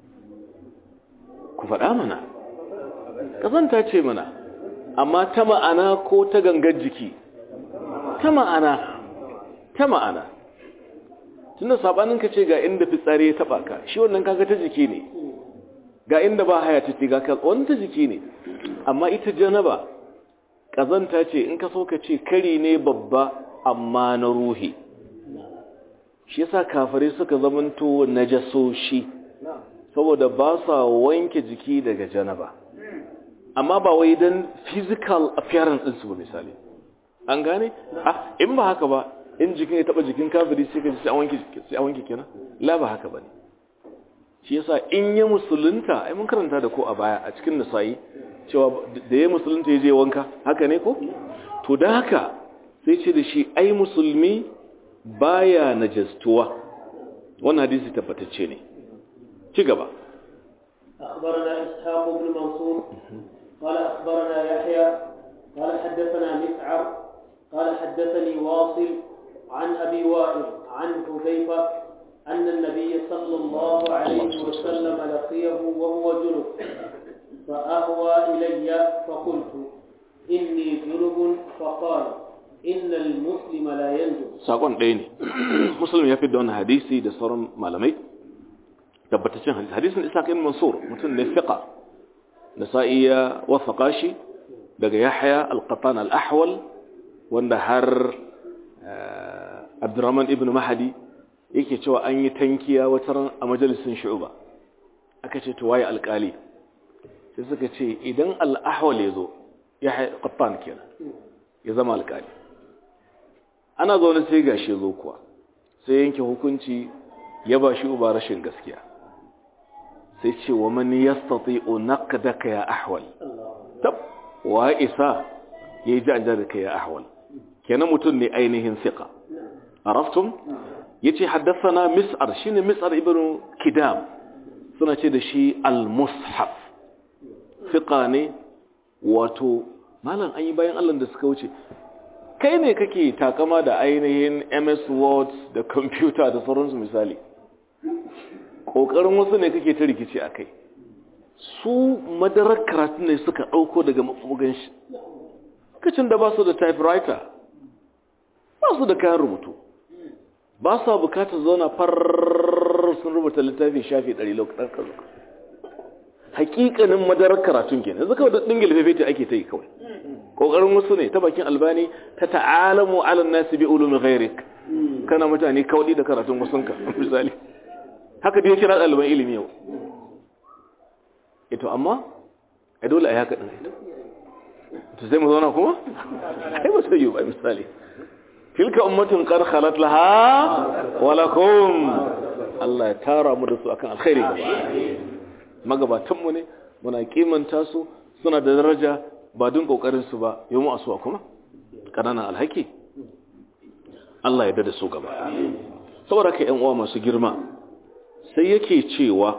ku faɗa mana kazanta ce mana amma ta ma'ana ko ta gangar jiki ta ma'ana ta ma'ana tunda sabanin ka ce ga inda fitsari ya taba ka shi wannan kaga ta jiki ne ga inda ba haya ta ga ka wannan ta jiki ne amma ita janaba kazanta ce in ka so ka ce kari ne babba amma na ruhi shi yasa kafare suka zamanto najasoshi saboda ba sa wanke jiki daga janaba amma ba wai dan physical appearance din su misali an gane ah in ba haka ba in jikin ya taba jikin kafiri sai ka ji sai an wanke sai an wanke kenan la ba haka bane shi yasa in ya musulunta ai mun karanta da ko a baya a cikin nasayi cewa da ya musulunta ya je wanka haka ne ko to da haka sai ce da shi ai musulmi baya najastuwa wannan hadisi tabbatacce ne ci gaba أخبرنا إسحاق بن منصور قال أخبرنا يحيى قال حدثنا مسعر قال حدثني واصل عن أبي وائل عن حذيفة أن النبي صلى الله عليه وسلم لقيه وهو جنب فأهوى إلي فقلت إني جنب فقال إن المسلم لا ينجب sakon ɗaya ne musulmi ya fi da wani hadisi da sauran malamai tabbataccen hadisi hadisin isa kan mansur mutum ne fiqa da sa'i ya wasaka shi daga yahya al-qatan al-ahwal wanda har abdurrahman ibn mahadi yake cewa an yi tankiya wata ran a majalisin shu'uba aka ce to waye alkali sai suka ce idan al-ahwal ya zo yahya qattan kenan ya zama alkali ana zaune sai gashi zo kuwa sai yanke hukunci ya ba shi uba rashin gaskiya sai ce wa man yastati'u naqdaka ya ahwal tab wa isa yayi janja da kai ya ahwal kenan mutum ne ainihin siqa araftum yace haddathana mis'ar shine mis'ar ibnu kidam suna ce da shi al-mushaf siqa ne wato malam an yi bayan Allah da suka wuce kai ne kake takama da ainihin MS Word da computer da sauransu misali ƙoƙarin wasu ne kake ta rikici a kai su madarar karatu ne suka ɗauko daga mafugan shi kacin da ba su da typewriter ba su da kayan rubutu ba su bukatar zauna farar sun rubuta littafin shafi ɗari lokacin kazo hakikanin madarar karatun kenan yanzu kawai da ɗingil fefete ake ta yi kawai ƙoƙarin wasu ne ta bakin albani ta ta'alamu alan nasi bi ulumi ghairik kana mutane kawai da karatun wasunka misali haka da ya kira ɗaliban ilimi yau ito amma a dole a yi haka ɗin ito to sai mu zauna kuma ai ba sai yi ba misali tilka ummatin qad khalat laha wa lakum Allah ya tara mu da su akan alkhairi magabatan mu ne muna kimanta su suna da daraja ba dun kokarin su ba yau mu asuwa kuma kananan alhaki Allah ya dada su gaba saboda ka ƴan uwa masu girma sai yake cewa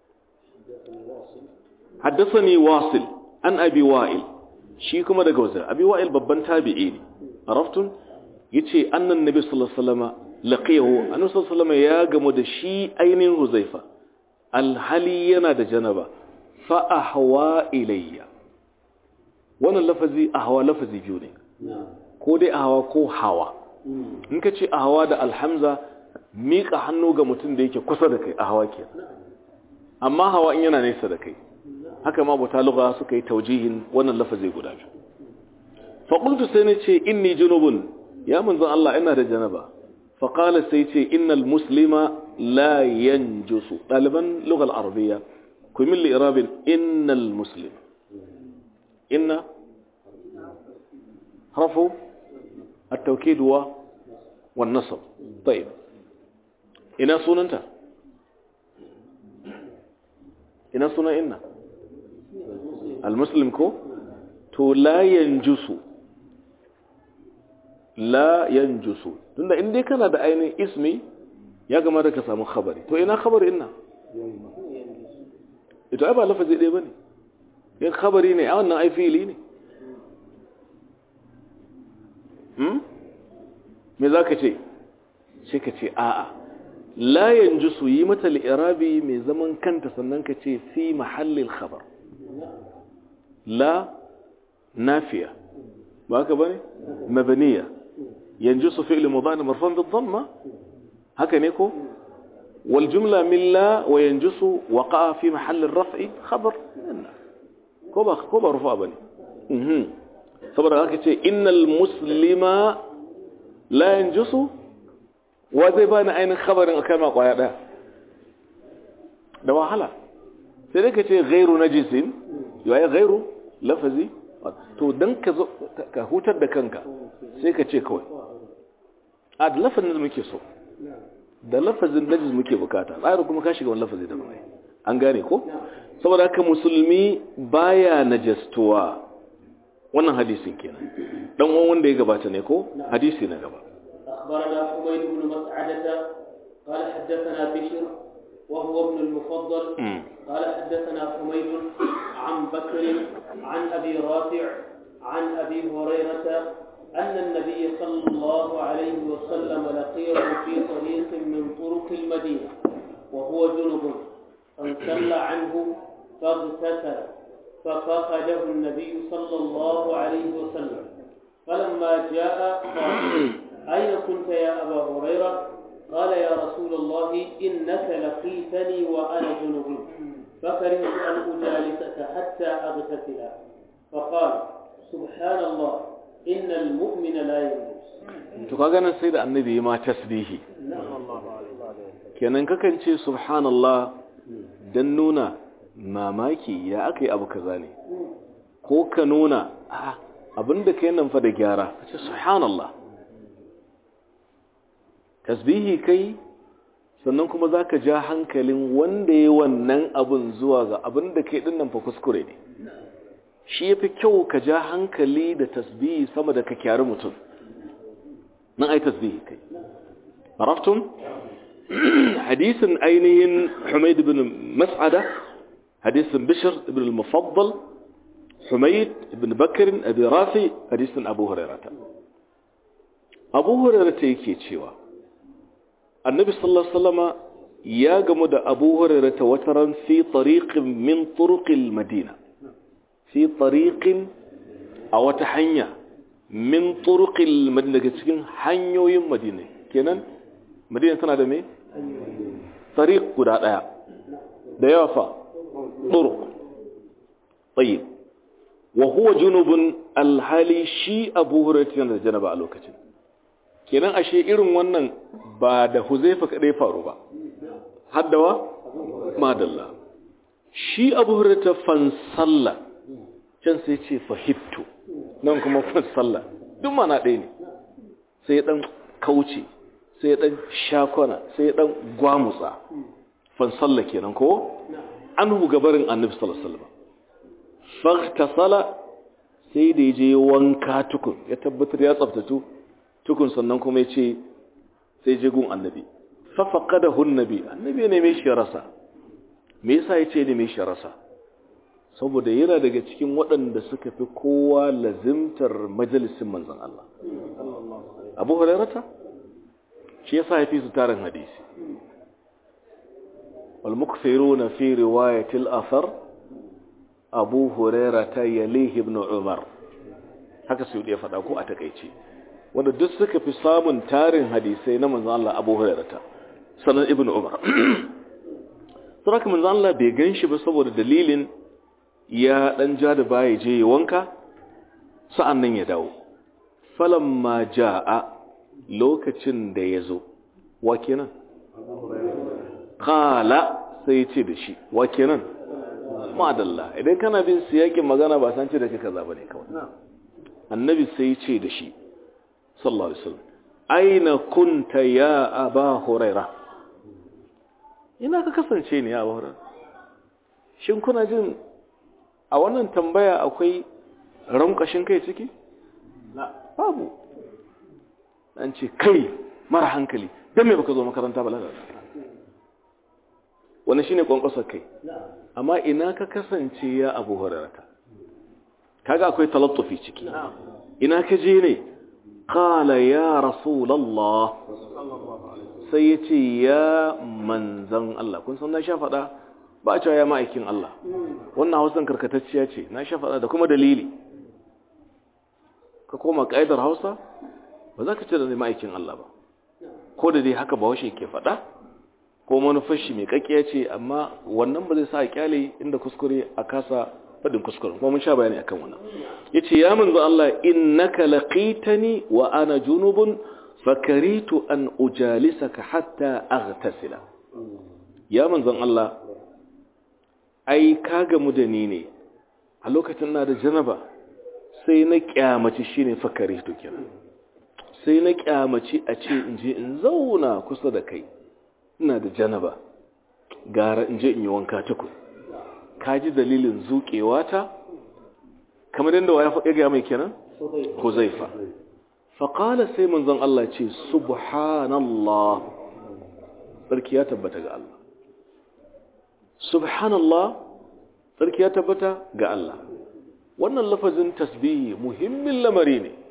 haddasani wasil an abi wa'il shi kuma daga wazir abi wa'il babban tabi'i ne araftun yace annan nabi sallallahu alaihi wasallam laqiyahu annabi sallallahu alaihi ya gamu da shi ainihin huzaifa alhali yana da janaba fa ahwa ilayya wannan lafazi ahwa lafazi biyu ne ko dai ahwa ko hawa in ka ce ahwa da alhamza miƙa hannu ga mutum da yake kusa da kai a hawa ke amma hawa in yana nesa da kai haka ma buta lugha suka yi taujihin wannan lafazi guda biyu fa qultu sai ne ce inni junubun ya manzon Allah ina da janaba fa qala sai ce innal muslima la yanjusu daliban lugha al-arabiyya ku min li'rabin innal muslim inna harfu التوكيد والنصب طيب ina sunanta ina suna inna almuslim ko to la yanjusu la yanjusu tunda in dai kana da ainihin ismi ya gama da ka samu khabari to ina khabari inna ito ai ba lafazi ɗaya bane yin khabari ne a wannan ai fili ne hmm me za ka ce sai ka ce a'a la yanzu su yi mata li'irabi mai zaman kanta sannan ka ce fi mahallin khabar la nafiya ba haka bane mabaniya yanzu su fi'il mudani marfan bi dhamma haka ne ko wal jumla min la wa yanjusu waqa fi mahall ar-raf'i khabar ko ba ko ba rufa bane mhm saboda haka ce innal muslima la yanjusu wa zai ba ni ainihin khabarin a kalma kwaya ɗaya da wahala sai dai ka ce gairu na jisin yawai gairu lafazi to don ka hutar da kanka sai ka ce kawai a da lafazin da muke so da lafazin najis muke bukata tsarin kuma ka shiga wani lafazi da mai an gane ko saboda haka musulmi baya najastuwa wannan hadisin kenan dan uwan wanda ya gabata ne ko hadisi na gaba أخبرنا حميد بن مسعدة قال حدثنا بشر وهو ابن المفضل قال حدثنا حميد عن بكر عن أبي رافع عن أبي هريرة أن النبي صلى الله عليه وسلم لقيه في طريق من طرق المدينة وهو جنب فانسل عنه فاغتسل ففقده النبي صلى الله عليه وسلم فلما جاء قال أين كنت يا أبا هريرة قال يا رسول الله إنك لقيتني وأنا جنب فكرهت أن أجالسك حتى أغتسل فقال سبحان الله إن المؤمن لا ينجس to kaga nan sai da annabi ma tasbihi kenan kakan ce subhanallah dan nuna mamaki ya aka yi abu kaza ne ko ka nuna abinda ka yi nan fa da gyara ka ce subhanallah tasbihi kai sannan kuma za ka ja hankalin wanda ya wannan abin zuwa ga abinda ka yi ɗin nan fa kuskure ne shi ya fi kyau ka ja hankali da tasbihi sama da ka kyari mutum nan ai tasbihi kai عرفتم حديث أينهن حميد بن مسعدة حديث بشر بن المفضل حميد بن بكر أبي رافي حديث أبو هريرة أبو هريرة يكي تشيوا النبي صلى الله عليه وسلم يا جمد أبو هريرة وترا في طريق من طرق المدينة في طريق أو تحنيا من طرق المدينة حنيو يم مدينة كنن madina tana da me? tariq guda daya da yawa fa turuq tayyib wa huwa junubun alhali shi abu hurairah yana da janaba a lokacin kenan ashe irin wannan ba da huzaifa kadai faru ba haddawa madalla shi abu hurairah fan salla can sai ce fahittu nan kuma fan salla duk mana ɗaya ne sai ya dan kauce sai dan shakona sai dan gwamutsa fan salla kenan ko anhu gabarin annabi sallallahu alaihi wasallam faghtasala sai da yaje wanka tukun ya tabbatar ya tsaftatu tukun sannan kuma yace sai je gun annabi fa faqadahu annabi annabi ne mai shi rasa me yasa yace ne mai shi rasa saboda yana daga cikin waɗanda suka fi kowa lazimtar majalisin manzon Allah Abu Hurairah shi yasa ya fi su tarin hadisi والمكثرون في رواية الأثر أبو هريرة يليه ابن عمر haka su ya faɗa ko a takaice wanda duk suka fi samun tarin hadisai na manzon Allah Abu Hurairah sanan Ibn Umar to haka manzon Allah bai ganshi ba saboda dalilin ya dan ja da baya je wanka sa'annan ya dawo falamma jaa lokacin da yazo wa kenan kala sai ya ce da shi wa kenan madalla idan kana bin siyakin magana ba san ce da kaka zaba ne kawai annabi sai ya ce da shi sallallahu alaihi wasallam aina kunta ya aba huraira ina ka kasance ne ya aba huraira shin kuna jin a wannan tambaya akwai rankashin kai ciki babu an ce kai mara hankali don me baka zo makaranta ba lalata wani shine kwankwasar kai amma ina ka kasance ya abu hurarata kaga akwai talattufi ciki ina ka je ne qala ya rasulullah sai ya ce ya manzan Allah kun san na sha faɗa ba a cewa ya ma'aikin Allah wannan hausan karkatacciya ce na sha faɗa da kuma dalili ka koma ƙa'idar hausa ba za ka ce da ma'aikin Allah ba ko da dai haka ba washe ke faɗa ko manufar shi mai kakkiya ce amma wannan ba zai sa a kyale inda kuskure a kasa faɗin kuskure kuma mun sha bayani akan wannan yace ya manzo Allah innaka laqitani wa ana junubun fakaritu an ujalisaka hatta aghtasila ya manzon Allah ai ka gamu da ni ne a lokacin na da janaba sai na kyamaci shine fakaritu kenan sai na kyamaci a ce in je in zauna kusa da kai ina da janaba gara in je in yi wanka tuku ka ji dalilin zuƙewa ta kamar yadda wa ya faɗi ga mai kenan huzaifa faƙala sai manzon Allah ce subhanallah tsarki ya tabbata ga Allah subhanallah tsarki ya tabbata ga Allah wannan lafazin tasbihi muhimmin lamari ne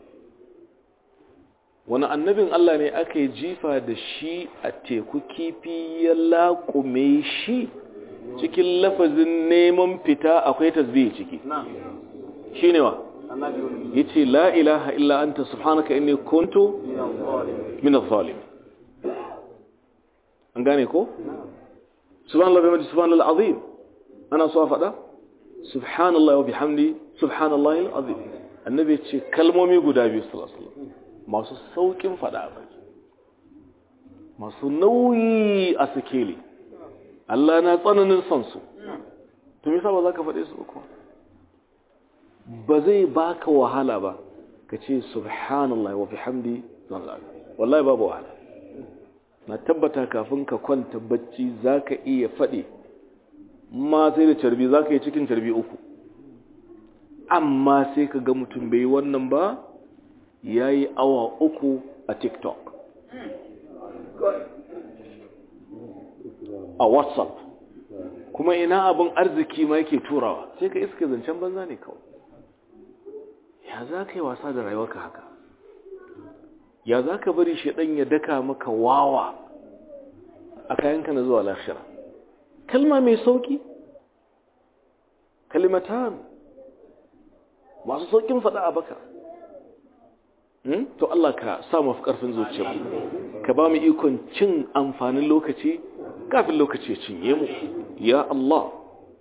wani annabin Allah ne aka yi jifa da shi a teku kifi ya laƙume shi cikin lafazin neman fita akwai tasbihi ciki shi ne wa ya ce la ilaha illa anta subhanaka inni kuntu min al-zalim an gane ko subhanallah bi majlis subhanallah azim ana so a faɗa subhanallah wa bihamdi subhanallah al-azim annabi ce kalmomi guda biyu sallallahu alaihi wasallam masu saukin faɗa ba masu nauyi a sikeli Allah na tsananin son su to me yasa ba za ka faɗe su ba ba zai baka wahala ba ka ce subhanallah wa bihamdi wallahi babu wahala na tabbata kafin ka kwanta bacci zaka iya faɗi ma sai da carbi zaka yi cikin carbi uku amma sai ka ga mutum bai wannan ba yayi awa uku a tiktok a whatsapp kuma ina abin arziki ma yake turawa sai ka iska zancen banza ne kawai ya za ka yi wasa da rayuwarka haka ya za ka bari shaɗan ya daka maka wawa a kayanka na zuwa lafira kalma mai sauki kalimatan masu saukin faɗa a baka to Allah ka sa mafi ƙarfin zuciya ka ba mu ikon cin amfanin lokaci kafin lokaci cinye mu ya Allah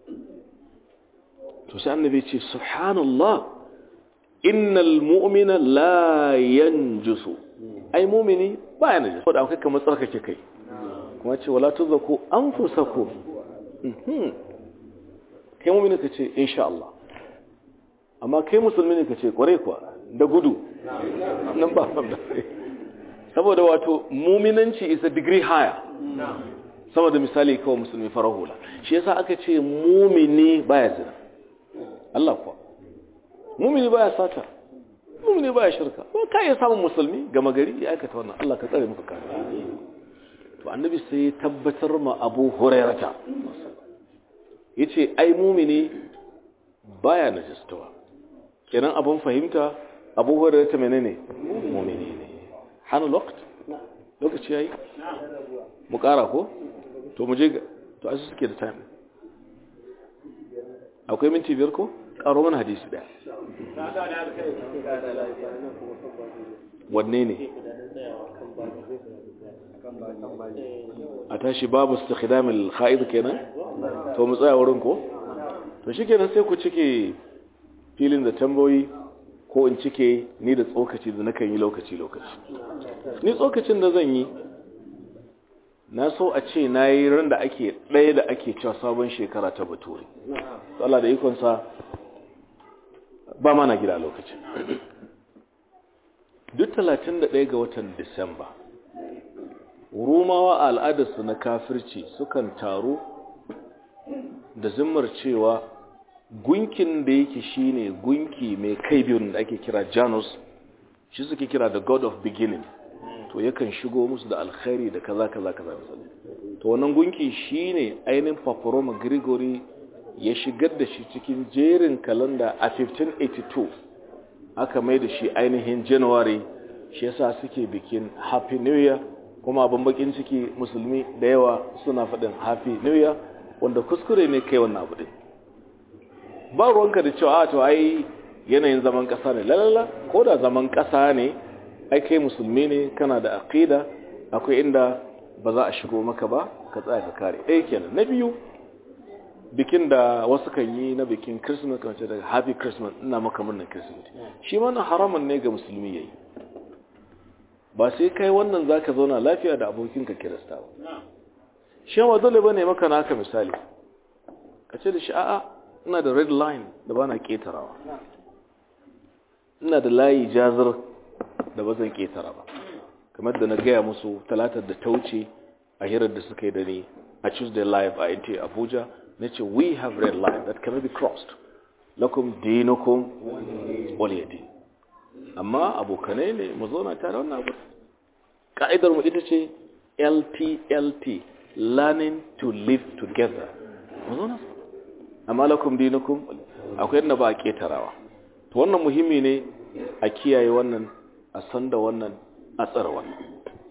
to sai annabi ce subhanallah innal mu'mina la yanjusu ai mu'mini baya najis ko da kai kamar tsarkake kai kuma ce wala tuzaku anfusakum mhm kai mu'mini kace insha Allah amma kai musulmi ne kace kware kuwa da gudu nan ba ba saboda wato mu'minanci is a degree higher sama da misali kawai musulmi farar hula shi yasa aka ce mu'mini baya zina Allah kuwa mumini baya sata mumini baya shirka ko ka iya samun musulmi gama gari ya aikata wannan Allah ka tsare muka kare to annabi sai ya tabbatar ma Abu Hurairata yace ai mumini baya najistawa kenan abun fahimta Abu Hurairata menene mumini ne hana lokaci lokaci yayi mu kara ko to mu je to asu suke da time akwai minti biyar ko karo mana hadisi daya wanne ne a tashi babu istikhdamil kha'id kenan to mu tsaya wurin ko to shikenan sai ku cike filin da tambayoyi ko in cike ni da tsokaci da nakan yi lokaci lokaci ni tsokacin da zan yi na so a ce na yi ran da ake ɗaya da ake cewa sabon shekara ta bature Allah da ikonsa ba mana gida lokacin duk 31 ga watan disamba rumawa a al'adarsu na kafirci sukan taru da zimmar cewa gunkin da yake shine gunki mai kai biyun da ake kira janus shi suke kira the god of beginning to yakan shigo musu da alkhairi da kaza kaza kaza misali to wannan gunki shine ainihin paparoma gregory ya shigar da shi cikin jerin kalanda a 1582 aka mai da shi ainihin january shi yasa suke bikin happy new year kuma abin bakin ciki musulmi da yawa suna faɗin happy new year wanda kuskure ne kai wannan abu din ba ruwanka da cewa to ai yanayin zaman ƙasa ne lalala ko da zaman ƙasa ne ai kai musulmi ne kana da aqida akwai inda ba za a shigo maka ba ka tsaya ka kare ɗaya kenan na biyu bikin da wasu kan yi na bikin christmas kan ce daga happy christmas ina maka murnar christmas shi mana haramun ne ga musulmi yayi ba sai kai wannan zaka zauna lafiya da abokinka kirista ba shi ma dole bane maka naka misali ka ce da shi a'a ina da red line da bana ketarawa ina da layi jazir da ba zan ketara ba kamar da na gaya musu talatar da ta wuce a hirar da suka yi da ni a tuesday live a int abuja na ce we have red line that cannot be crossed lakum dinukum waliyadi amma abokanai ne mu zauna tare wannan abu ka'idar mu ita ce LTLT learning to live together mu zauna amma lakum dinukum akwai yadda ba a ketarawa to wannan muhimmi ne a kiyaye wannan a san da wannan a tsara wannan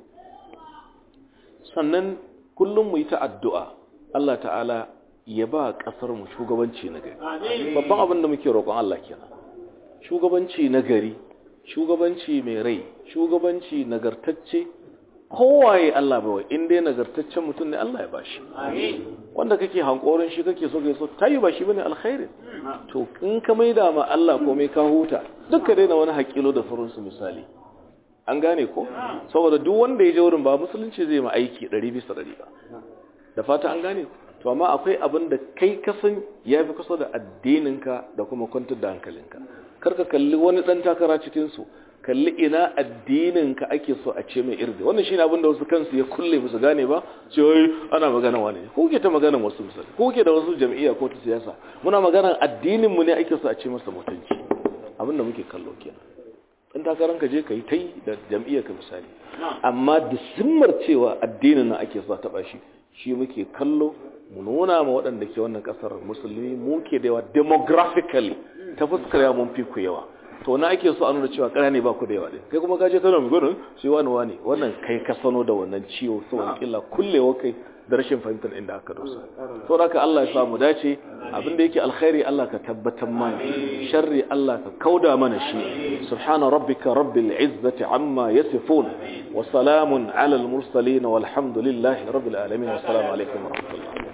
sannan kullum mu yi ta addu'a Allah ta'ala ya ba ƙasar mu shugabanci na gari babban abin da muke roƙon Allah kenan shugabanci na gari shugabanci mai rai shugabanci nagartacce kowaye Allah bai in dai nagartaccen mutum ne Allah ya bashi wanda kake hankorin shi kake so kai so tayi ba shi bane alkhairi to in ka maida ma Allah komai ka huta duka daina wani hakilo da sauransu misali an gane ko saboda duk wanda ya je wurin ba musulunci zai ma aiki 100 bisa 100 ba da fata an gane to amma akwai abin da kai kasan ya fi kusa da addininka da kuma kwantar da hankalinka karka kalli wani dan takara cikin su kalli ina addininka ake so a ce mai irdi wannan shine abin da wasu kansu ya kulle musu gane ba ce wai ana magana wani ne ko ke ta magana wasu misali ko ke da wasu jam'iyya ko ta siyasa muna magana addinin mu ne ake so a ce masa mutunci abin da muke kallo kenan in takaran ka je ka yi ta yi da jam'iyyar ka misali amma da simmar cewa addinin nan ake so a taba shi shi muke kallo mu nuna ma waɗanda ke wannan ƙasar musulmi mu ke da yawa demographically ta fuskar yawa mun fi ku yawa to na ake so a nuna cewa ƙara ne ba ku da yawa ɗin kai kuma ka je kana mai gudun shi wani wani wannan kai ka sano da wannan ciwo saboda killa kullewa kai da rashin fahimtar inda aka dosa to haka Allah ya samu dace abin da yake alkhairi Allah ka tabbatar mana sharri Allah ka kauda mana shi subhana rabbika rabbil izzati amma yasifun wa salamun ala al mursalin walhamdulillahi rabbil alamin wa assalamu alaikum wa rahmatullah